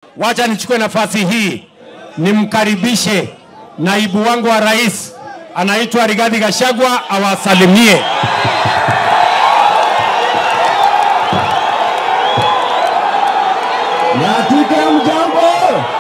wacha nichukue nafasi hii nimkaribishe naibu wangu wa rais anaitwa Rigathi Gachagua awasalimie. Nyatika mjambo,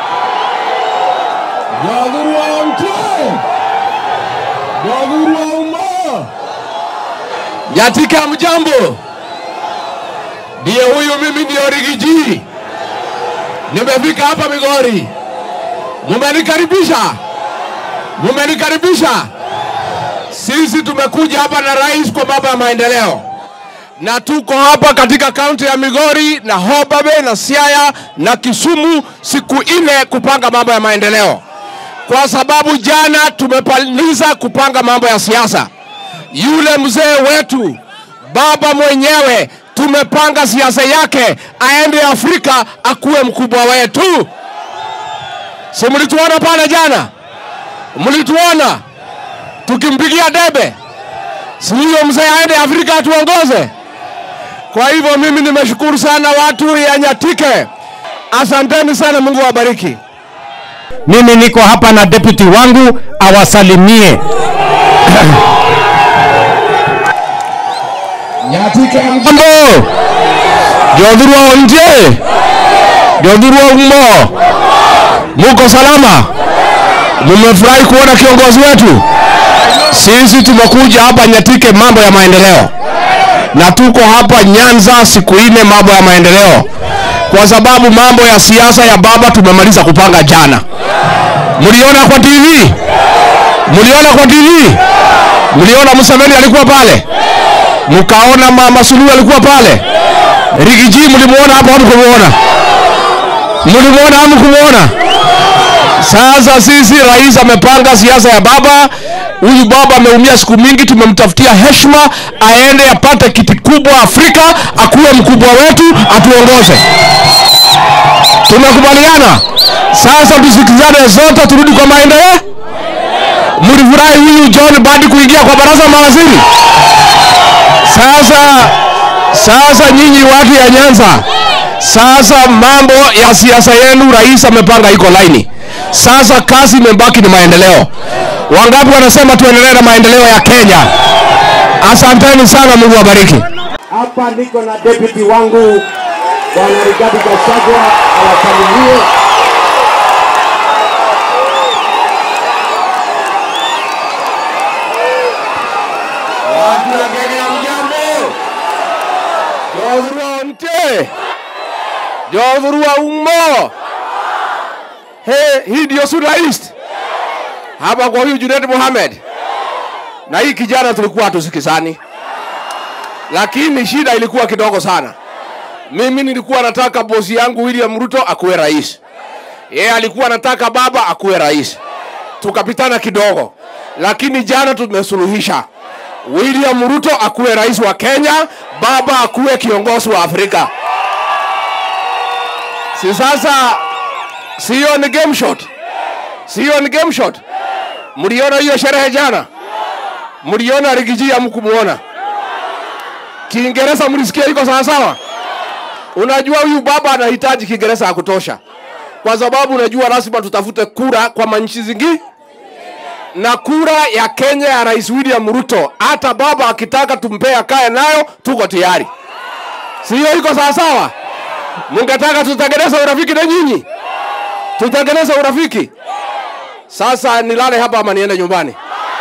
Jodhuru wa mte, Jodhuru wa umma. Nyatika mjambo, ndiye huyu mimi, ndio Rigiji. Nimefika hapa Migori, mumenikaribisha, mumenikaribisha. Sisi tumekuja hapa na rais kwa mambo ya maendeleo na tuko hapa katika kaunti ya Migori na Homa Bay na Siaya na Kisumu siku nne kupanga mambo ya maendeleo, kwa sababu jana tumepaliza kupanga mambo ya siasa. Yule mzee wetu baba mwenyewe tumepanga siasa yake aende Afrika akuwe mkubwa wetu. Si mlituona pale jana? Mlituona tukimpigia debe, si huyo mzee aende Afrika atuongoze? Kwa hivyo mimi nimeshukuru sana watu ya Nyatike, asanteni sana, Mungu awabariki. Mimi niko hapa na deputy wangu awasalimie. Nyatike Jambo Jodhuru wa nje, Jodhuru wa umo, muko salama? Mumefurahi kuona kiongozi wetu? Sisi tumekuja hapa Nyatike mambo ya maendeleo, na tuko hapa Nyanza siku nne mambo ya maendeleo, kwa sababu mambo ya siasa ya baba tumemaliza kupanga jana. Mliona kwa TV? Mliona kwa TV? Mliona Museveni alikuwa pale? mkaona mama Suluhu alikuwa pale. Rigiji mlimuona hapo, hamkumuona? Mlimuona hamkumuona? Sasa sisi rais amepanga siasa ya baba. Huyu baba ameumia siku mingi, tumemtafutia heshima aende apate kiti kubwa Afrika, akuwe mkubwa wetu, atuongoze. Tumekubaliana. Sasa tusikizane zote, turudi kwa maendeleo. Mlifurahi huyu John Badi kuingia kwa baraza la mawaziri? Sasa sasa nyinyi watu ya Nyanza, sasa mambo ya siasa yenu rais amepanga iko laini. Sasa kazi imebaki ni maendeleo. Wangapi wanasema tuendelee na maendeleo ya Kenya? Asanteni sana, Mungu awabariki. Hapa niko na deputy wangu bwana Rigathi Gachagua awasalimie. watu wa Kenya, mjambo. Jodhuru wa mte, Jodhuru wa umo. He, hii ndio Suna East hapa kwa huyu Junet Mohamed na hii kijana tulikuwa hatusikizani, lakini shida ilikuwa kidogo sana. Mimi nilikuwa nataka bosi yangu William Ruto akuwe rais, yeye alikuwa anataka baba akuwe rais, tukapitana kidogo, lakini jana tumesuluhisha. William Ruto akuwe rais wa Kenya, baba akuwe kiongozi wa Afrika. Si sasa, siyo ni game shot, siyo ni game shot. Mliona hiyo sherehe jana? Mliona Rigiji hamkumuona? Kiingereza mlisikia iko sawa sawa? Unajua huyu baba anahitaji Kiingereza ya kutosha, kwa sababu unajua lazima tutafute kura kwa manchi zingine na kura ya Kenya ya Rais William Ruto, hata baba akitaka tumpee akae nayo, tuko tayari. Sio iko sawa sawa? Mungetaka tutengeneze urafiki na nyinyi, tutengeneze urafiki. Sasa nilale hapa ama niende nyumbani?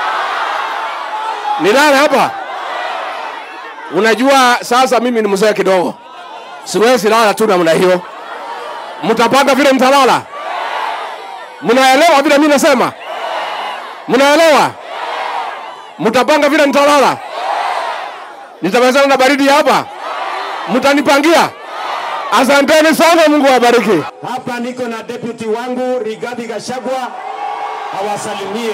Nilale hapa? Unajua sasa mimi ni mzee kidogo, siwezi lala tu namna hiyo. Mtapanga vile mtalala? Mnaelewa vile mimi nasema? Mnaelewa? Mtapanga vile nitalala? Nitamezana na baridi hapa? Mtanipangia? Asanteni sana, Mungu awabariki. Hapa niko na deputy wangu Rigathi Gachagua awasalimie.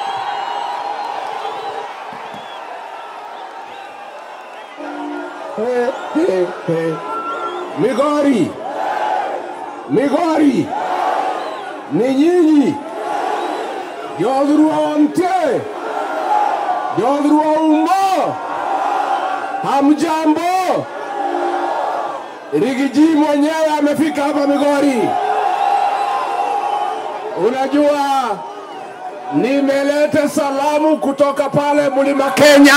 Hey, hey, hey. Migori, Migori, ni nyinyi Jodhuru wa mte, Jodhuru wa umo, hamjambo? Rigiji mwenyewe amefika hapa Migori. Unajua, nimeleta salamu kutoka pale mlima Kenya.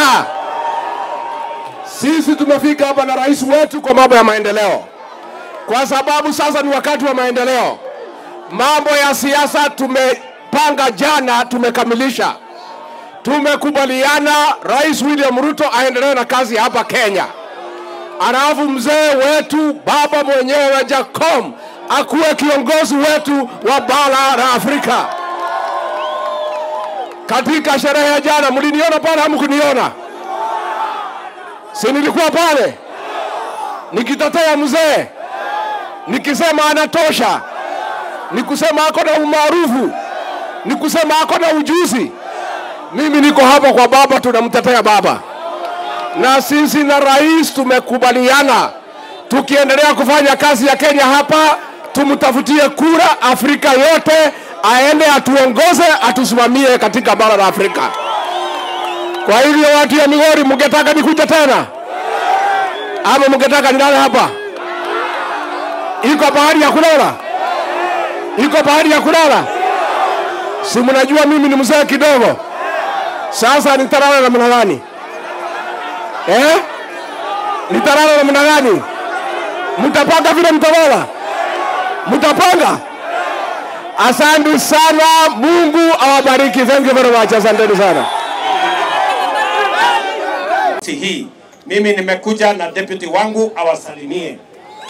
Sisi tumefika hapa na rais wetu kwa mambo ya maendeleo, kwa sababu sasa ni wakati wa maendeleo. Mambo ya siasa tumepanga jana, tumekamilisha. Tumekubaliana Rais William Ruto aendelee na kazi hapa Kenya, alafu mzee wetu baba mwenyewe Jacom akuwe kiongozi wetu wa bara la Afrika. Katika sherehe ya jana, mliniona pale, hamkuniona? Si nilikuwa pale nikitetea mzee, nikisema anatosha, nikusema ako na umaarufu, nikusema ako na ujuzi. Mimi niko hapa kwa baba, tunamtetea baba, na sisi na rais tumekubaliana, tukiendelea kufanya kazi ya Kenya hapa, tumtafutie kura Afrika yote, aende atuongoze, atusimamie katika bara la Afrika. Kwa hivyo watu ya Migori, mngetaka nikuja tena ama mngetaka nilale hapa? Iko bahari ya kulala, iko bahari ya kulala. Si mnajua mimi ni mzee kidogo, sasa nitalala namna gani eh? Nitalala namna gani? Mtapanga vile mtalala, mtapanga. Asante sana, Mungu awabariki. Thank you very much, asanteni sana. Si hii mimi nimekuja na deputy wangu awasalimie.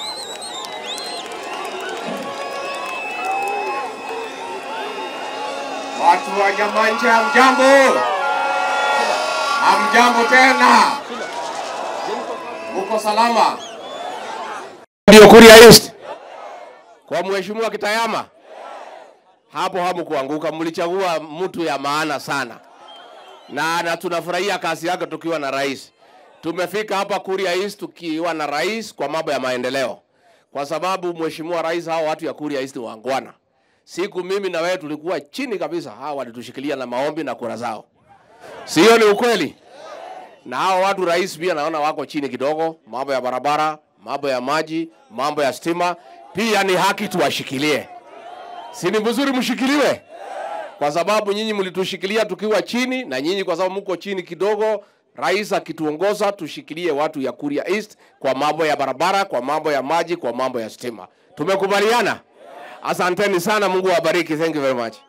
Watu wa Nyamanje, hamjambo? Hamjambo tena? Muko salama? ndio Kuria East kwa mheshimiwa Kitayama, hapo hamkuanguka, mlichagua mtu ya maana sana na, na tunafurahia kazi yake tukiwa na rais. Tumefika hapa Kuria East tukiwa na rais kwa mambo ya maendeleo, kwa sababu mheshimiwa rais, hao watu ya Kuria East wangwana. Siku mimi na wewe tulikuwa chini kabisa, hawa walitushikilia na maombi na kura zao, sio? Ni ukweli na hao watu rais pia naona wako chini kidogo, mambo ya barabara, mambo ya maji, mambo ya stima, pia ni haki tuwashikilie. Si ni vizuri mshikiliwe, kwa sababu nyinyi mlitushikilia tukiwa chini, na nyinyi kwa sababu mko chini kidogo, rais akituongoza tushikilie watu ya Kuria East kwa mambo ya barabara, kwa mambo ya maji, kwa mambo ya stima. Tumekubaliana? Asanteni sana, Mungu awabariki. Thank you very much.